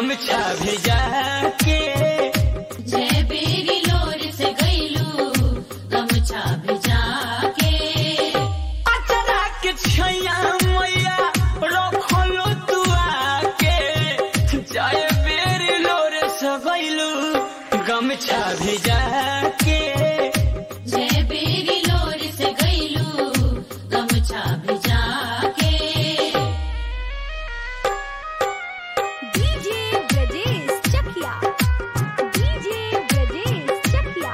गमछा भिजा के जय बेरी लोर से गईलू गमछा भिजा के अचरा के छैया मैया रखलो तू आके जाए बेर लोर सगैलू गमछा भिजा के जय बेरी लोर से गईलू गमछा भिजा के DJ Brajesh Chakiya DJ Brajesh Chakiya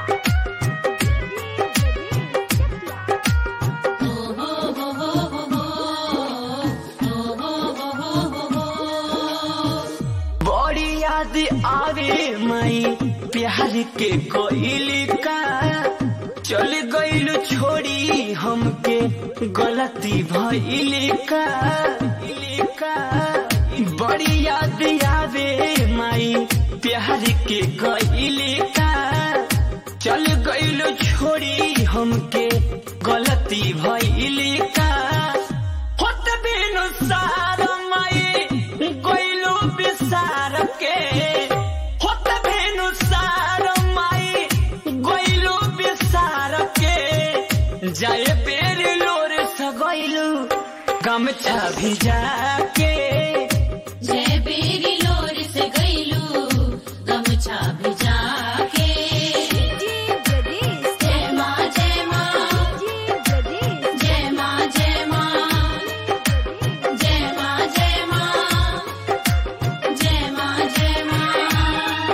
DJ Brajesh Chakiya हो हो हो हो हो हो हो हो हो हो हो बड़ी याद आवे मई प्यार के कोइली का चल गइल छोड़ी हमके गलती भइल का भइल का बड़ी याद आवे माई प्यार के कोइल का चल गइल छोड़ी हमके गलती भइल का होत बिनु सार माई गइलु बिसार के होत बिनु सार माई गइलु बिसार के जाए बेर लोर सगइलु गमछा भिजा के जय बेरी लोर से गईलू गमछा भिजा के डीजे ब्रजेश जय माँ जय माँ डीजे ब्रजेश जय माँ जय माँ जय माँ जय माँ जय माँ जय माँ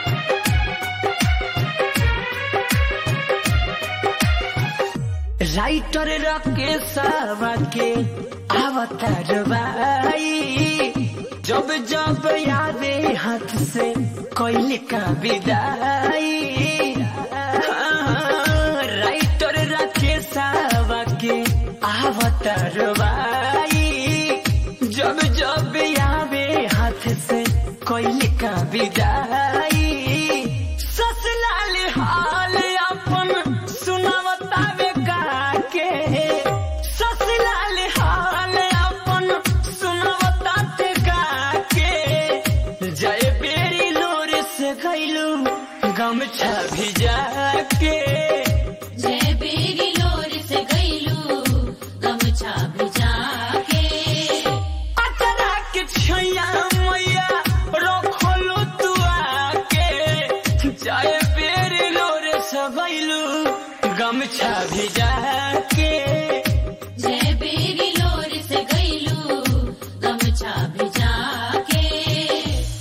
राइटर रके सावा के अवतार बाई जब जब यादे हाथ से कोई का विदाई हाँ, राइटर रखे सावा के अवतार बाई जब जब यावे हाथ से कोई का विदाई ससलाल हाल अपन सुनावतावे के ससलाल हाल अपन सुनावताते के जय बेरी लोर से गइलू गमछा भिजा के जय बेरी लोर से गईलू गमछा भिजा के अचरा के छैया मैया रखलो तू आके जाए बेर लोर सगैलू गमछा भिजा के